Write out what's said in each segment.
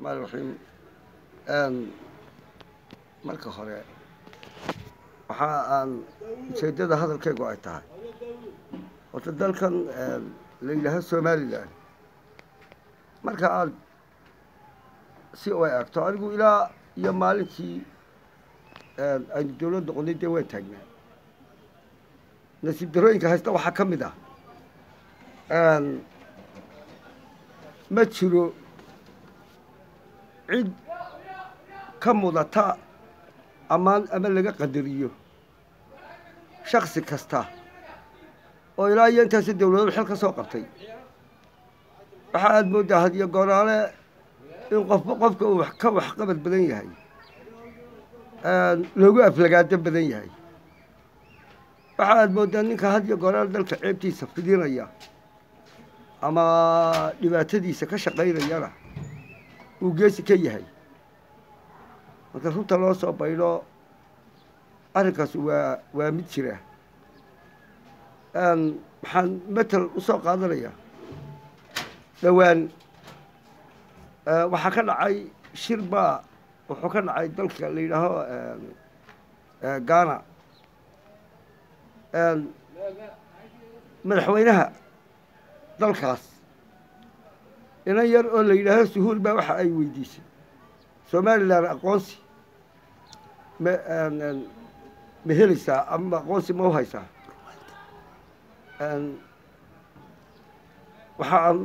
maal raxiim marka hore waxa aan ujeeddada hadalkaygu ay tahay horta dalkan la yidhaaho somalilan marka aad si u eegto anigu ilaa iyo maalintii aynu dawladda qodnay dee waan taagnaa nasiib darooyinka haysta waxaa ka mid ah ma jiro cid ka mudata ammaan ama laga qadariyo shaksi kasta oo ilaa iyo intaasi dawladadu xil ka soo qabtay waxa aada mooddaa hadiyo gooraale in qofba qofka uu ka waxqabad badan yahay loogu aflagaado badan yahay waxa aada mooddaa ninka hadiyo gooraale dalka ceebtiisa fidinaya ama dhibaatadiisa ka shaqaynayana uu geesi ka yahay marka runta loo soo baydho arrinkaas waa waa mid jira waxaan matel usoo qaadanaya dhowaan waxaa ka dhacay shir baa wuxuu ka dhacay dalka la yidhaaho ghana madaxweynaha dalkaas inan yar oo la yidhaaho suhuul baa waxa ay weydiisay somalilan aqoonsi ma ma helaysaa ama aqoonsi ma u haysaa waxa aan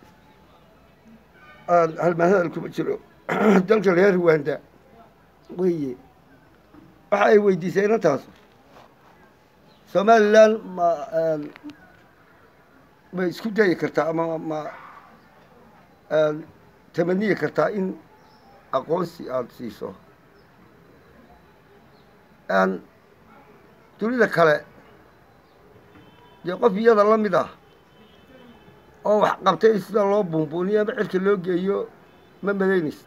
aan halmaahadal kuma jiro dalka reer ruwanda weye waxa ay weydiisay inantaas somalilan ma ma isku dayi kartaa ama ma tamaniyi kartaa in aqoonsi aada siiso dunida kale dee qof iyada la mid ah oo wax qabtay sida loo buunbuuniyo ama cirka loo geeyo ma malaynaysa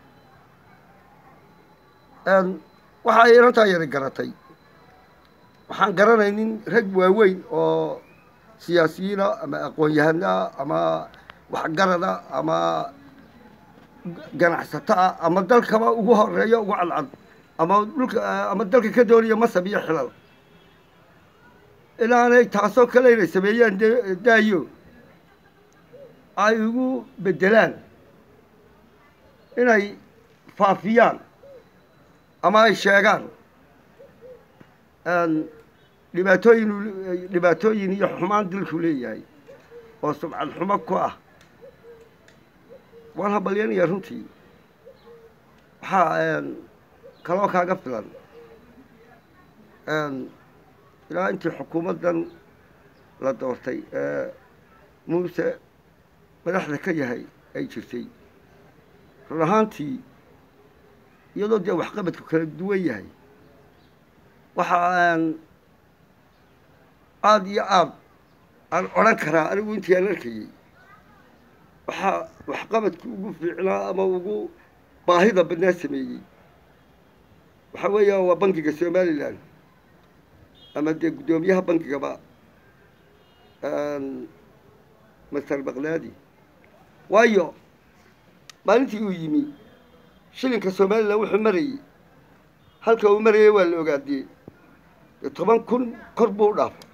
waxa ay inantaa yari garatay waxaan garanaynin rag waaweyn oo siyaasiyiina ama aqoon-yahanaa ama waxgarada ama ganacsato ah ama dalkaba ugu horeeyo ugu cadcad ama dhulka ama dalka ka doonaya masab iyo xilal inaanay taasoo kale inay sameeyaan d daayo ay ugu beddelaan inay faafiyaan ama ay sheegaan dhibaatooyin dhibaatooyin iyo xumaan dilku leeyahay oo subcad xumo ku ah waan habalyanaya runtii waxaa kaloo kaaga filan ilaa intii xukuumaddan la doortay ee muuse madaxda ka yahay ay jirtay run ahaantii iyadoo dee waxqabadku kala duwan yahay waxa aan aada iyo aada aan odhan karaa anigu intii aan arkayey waxaa waxqabadku ugu fiicnaa ama ugu baahida badnaa sameeyey waxaa weeya waa bankiga somalilan ama dee guddoomiyaha bankigaba master bakdaadi waayo maalintii uu yimi shilinka somalilan wuxuu marayey halka uu marayay waa la ogaadiyey dee toban kun kor buu u dhaafay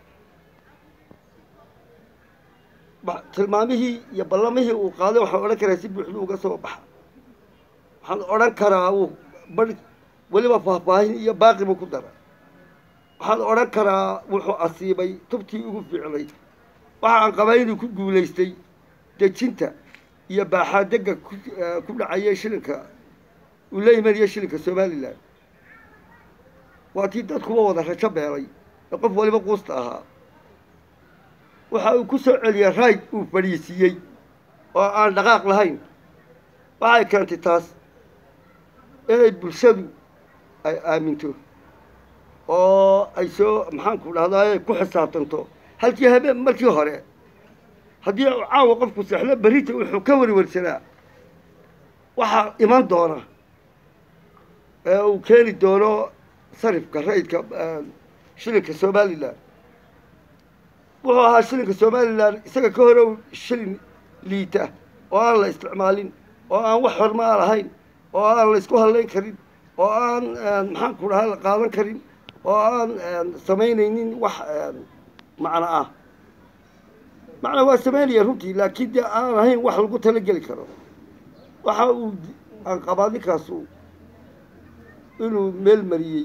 tilmaamihii iyo ballamihii uu qaaday waxaan odhan karaa si buuxdu uga soo baxa waxaan odhan karaa uu bar weliba faahfaahin iyo baaqibu ku dara waxaan odhan karaa wuxuu asiibay tubtii ugu fiicnayd waxa aan qabaa inuu ku guulaystay dejinta iyo baaxaadegga ku dhacaya shilinka uu la imanaya shilinka somalilan waa tii dadkuba wada rajo beelay ee qof waliba quusta ahaa waxa uu ku soo celiyey rayd uu fadhiisiiyey oo aan dhaqaaq lahayn waxay keentay taas inay bulshadu ay aaminto oo ay soo maxaanku dhahdaay ku xisaabtanto halkii habeen markii hore haddii caawa qofku seexlo berrita wuxuu ka warwarsanaa waxaa iman doona ee uu keeni doono sarifka rayidka shilinka somalilan wuxuu ahaa shilinka somalilan isaga ka hore shilin liita oo aan la isticmaalin oo aan wax hormaa lahayn oo aan la isku hadlayn karin oo aan maxaan ku dhahaa la qaadan karin oo aan samaynaynin wax macno ah macna waa samaynaya runtii laakiin dee aan ahayn wax lagu talageli karo waxa uu aan qabaa ninkaasu inuu meel mariyey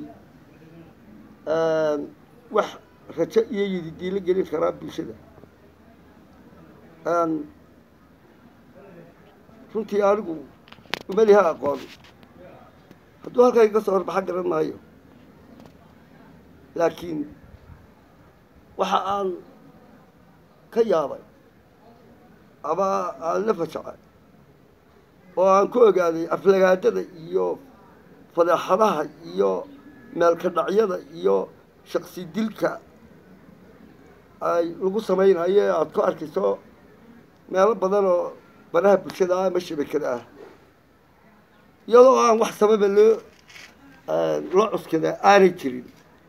wax rajo iyo yididiilo gelin karaa bulshada runtii anigu umaliha aqoon hadduu halkaa iga soo horbaxa garan maayo laakiin waxa aan ka yaabay ama aan la fajacay oo aan ku ogaaday aflagaadada iyo fadeexadaha iyo meelka dhacyada iyo shaksi dilka ay lagu samaynayo ee aada ku arkayso meelo badan oo banaha bulshada ah ama shabakada ah iyadoo aan wax sababa loo loo cuskadaa aanay jirin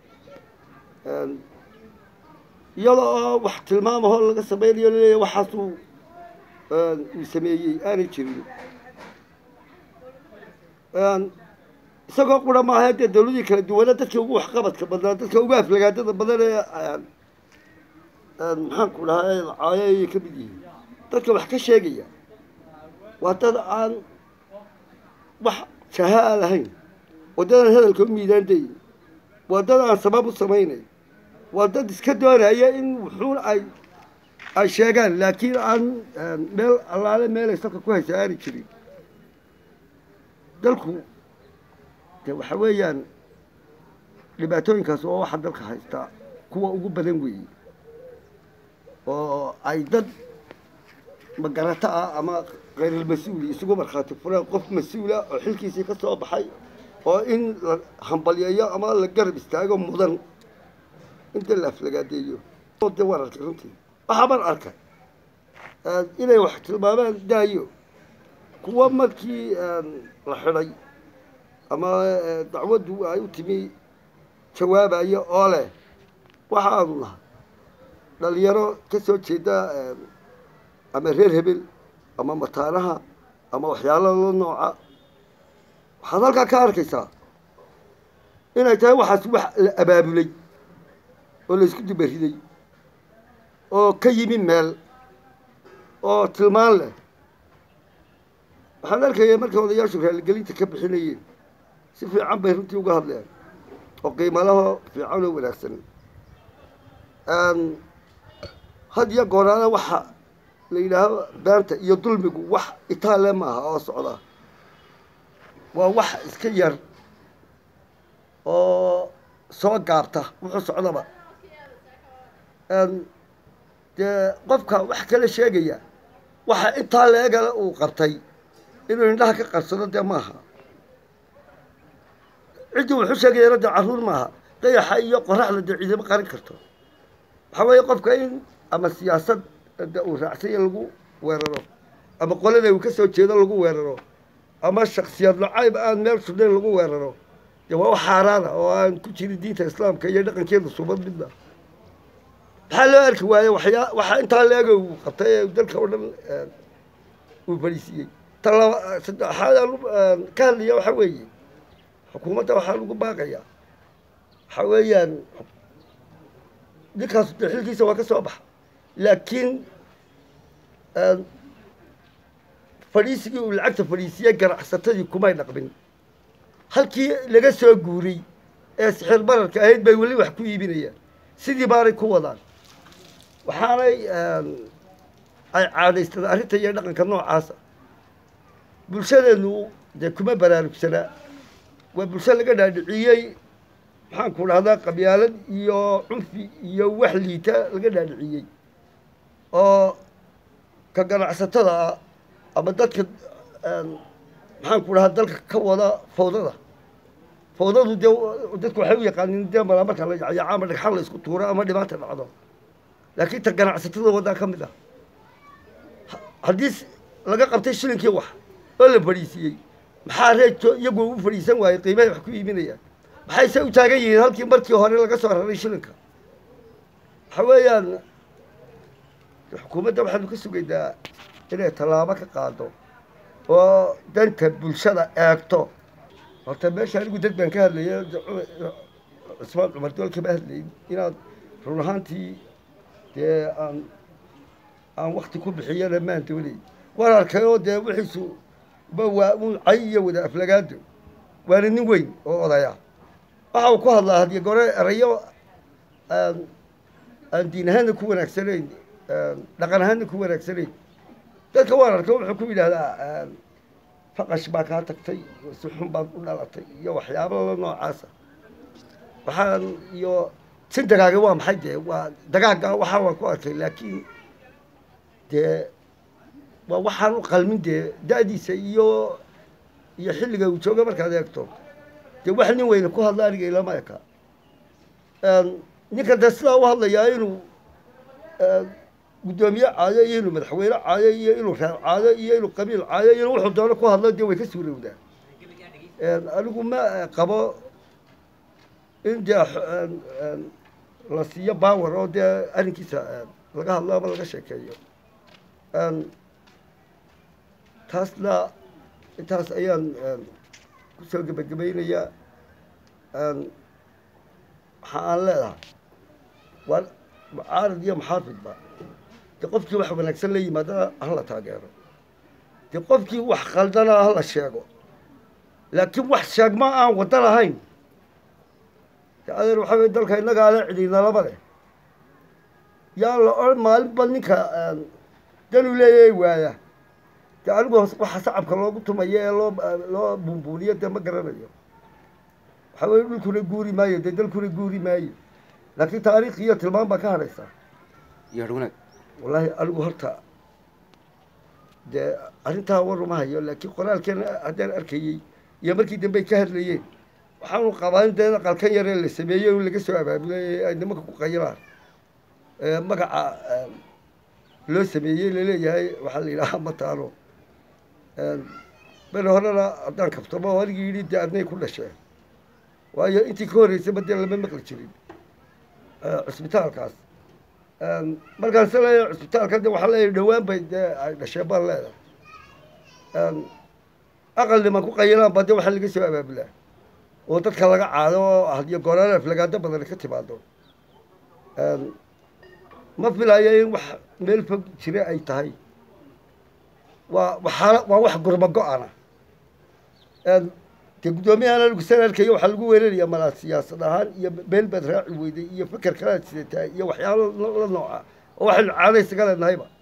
iyadoo oo wax tilmaamahoo laga samaynayo laleeya waxaasuu uu sameeyey aanay jirin isagoo qura maaha dee dawladii kala duwana dadka ugu waxqabadka badnaa dadka ugu aflagaadada badan ee maxaan ku dhahaa lacaayo ayay ka mid yihiin dadka wax ka sheegaya waa dad aan wax jahaa lahayn waa dad aan hadalka u miidaandayn waa dad aan sabab u samaynayn waa dad iska doonaya in wuxuun ay ay sheegaan laakiin aan meel allaale meelay salka ku haysa aani jirin dalku de waxa weeyaan dhibaatooyinkaas oo waxa dalka haystaa kuwa ugu badan weeye oo ay dad magarato ah ama khayrulmas-uuli isugu markhaati fureen qof mas-uula oo xilkiisii ka soo baxay oo in la hambalyeeyo ama la garab istaago mudan inta la aflagaadeeyo de waan arkay runtii waxaa baan arkay inay wax tilmaamaan daayo kuwa markii la xidhay ama dacwaddu ay u timi jawaabayo oo leh waxaanu nahay dhalinyaro ka soo jeeda ama reer hebel ama mataanaha ama waxyaalo la nooca waxaad halkaa ka arkaysaa inay tahay waxaas wax la abaabulay oo la isku dubariday oo ka yimi meel oo tilmaan leh waxaan arkaya markay odayaashu raaligelinta ka bixinayeen si fiican bay runtii uga hadleen oo qiimalaho fiican oo wanaagsan had iyo gooraana waxa la yidhaaho beanta iyo dulmigu wax itaale maaha oo socda waa wax iska yar oo soo gaabta wuxuu socdaba dee qofka wax kala sheegaya waxa intaa leegale uu qabtay inuu indhaha ka qarsado dee maaha ciddii wuxuu sheegayana dee carruur maaha dayaxa iyo qoraxda dee ciidamo qarin karto waxaa weeye qofka in ama siyaasad de uu raacsanya lagu weeraro ama qolada uu ka soo jeedo lagu weeraro ama shaksiyad lacayb aan meel sudhayn lagu weeraro dee waa wax xaaraana oo aan ku jirin diinta islaamka iyo dhaqankeeda subad midna maxaa loo arki waaye waxyaa waxaa intaa leega uu qabtay ee dalka oo dhan uu fadhiisiiyey ta laba saddexaad aan ka hadlaya waxaa weeye xukuumadda waxaa lagu baaqayaa waxaa weeyaan ninkaas de xilkiisa waa ka soo baxa laakiin fadhiisigii uu lacagta fadhiisiyey ganacsatadii kumay dhaqmin halkii laga soo guuray ee sixir bararka ahayd bay weli wax ku iibinayaan sidii baanay ku wadaan waxaanay ay caadaystada arrinta iyo dhaqanka noocaasa bulshadeennu dee kuma baraarugsanaa waa bulsho laga dhaadhiciyey maxaan ku dhahdaa qabyaalad iyo cunfi iyo wax liita laga dhaadhiciyey oo ka ganacsatada ah ama dadka maxaan ku dhahaa dalka ka wada fawdada fawdadu dee dadku waxay u yaqaaniin dee malaa marka la yacyaco ama dhagxan la isku tuuro ama dhibaata dhacdo laakiin ta ganacsatada waddaa ka mid ah haddii laga qabtay shilinkii wax oo la fadhiisiiyey maxaa reejo iyagu u fadhiisan waayey qiimahay wax ku iibinayaan maxayse u taagan yihiin halkii markii hore laga soo raray shilinka waxa weeyaan xukuumadda waxaanu ka sugaynaa inay tallaabo ka qaado oo danta bulshada eegto horta meesha anigu dad baan ka hadlaya cusmaan cumar dool kama hadlayn inaad run ahaantii dee aan aan wakti ku bixiyana maan doonay waan arkay oo dee wixiisu ba waa un cay iyo wada aflagaado waana nin weyn oo odaya waxa uu ku hadlaa hadiyo gore erayo aan aan diin ahaanna ku wanaagsanayn dhaqan ahaanna ku wanaagsanayn dadka waan arkay wuxuu ku yidhahdaa faqash baa kaa tagtay si xun baad u dhalatay iyo waxyaabo la noocaasa waxaan iyo sin dagaaga waa maxay dee waa dagaagga waxaa waan ku arkay laakiin dee waa waxaan u qalmin dee da-diisa iyo iyo xilliga uu jooga markaad eegto dee wax nin weyne ku hadla aniga ilama eka ninka dee sidaa u hadlayaa inuu guddoomiye caayo iyo inuu madaxweyne caayo iyo inuu reer caayo iyo inuu qabiil caayo iyo wuxuu doono ku hadlo dee way ka suurowdaa anigu ma qabo in dee la siiyo power oo dee arrinkiisa laga hadlo ama laga sheekeeyo taasna intaas ayaan kusoo gebagabaynayaa waxa aan leedahay waa mucaarad iyo muxaafidba dee qofkii wax wanaagsan la yimaadana hala taageero dee qofkii wax khaldana hala sheego laakiin wax sheegma aan waddo lahayn de adeer waxaa wey dalka innagaa le cidinalaba leh yaa la odhan maalinba ninka danuu leeyahay waaya dee anigu waxa sacabka loogu tumayo ee loo loo buunbuuniyo dee ma garanayo waxaa weye dhulkuna guuri maayo dee dalkuna guuri maayo laakiin taariikh iyo tilmaan baa ka hadhaysaa iyo wanaag wallaahi anigu horta dee arrintaa waruma hayo laakiin qoraalkeena haddaan arkayey iyo markii dambe ay ka hadlayeen waxaanu qabaa in dee qalkan yaree la sameeyey in laga soo abaabulay ay nimanka ku qayilaan magaca loo sameeyey laleeyahay waxaa la yidhahaa mataano beri horena haddaan kaftamo oo anigii yidhi dee adnay ku dhasheen waayo intii ka horreysayba dee lama maqli jirin cusbitaalkaas markaan se leeyahay cusbitaalka de waxaa leeyahay dhowaan bay dee ay dhasheen baan leedahay aqal niman ku qayilaan ba dee waxaa laga soo abaabulaa oo dadka laga caado oo hadiyo gooraan aflagaado badan ka timaado ma filayo in wax meel fog jira ay tahay waa waxaa waa wax gurma go-ana dee guddoomiyahan anigu san arkayo waxaa lagu weerarayaa malaa siyaasad ahaan iyo beel baad raaci weyday iyo feker kalaad sidataa iyo waxyaalo la nooca oo waxaynu caado isaga leenahayba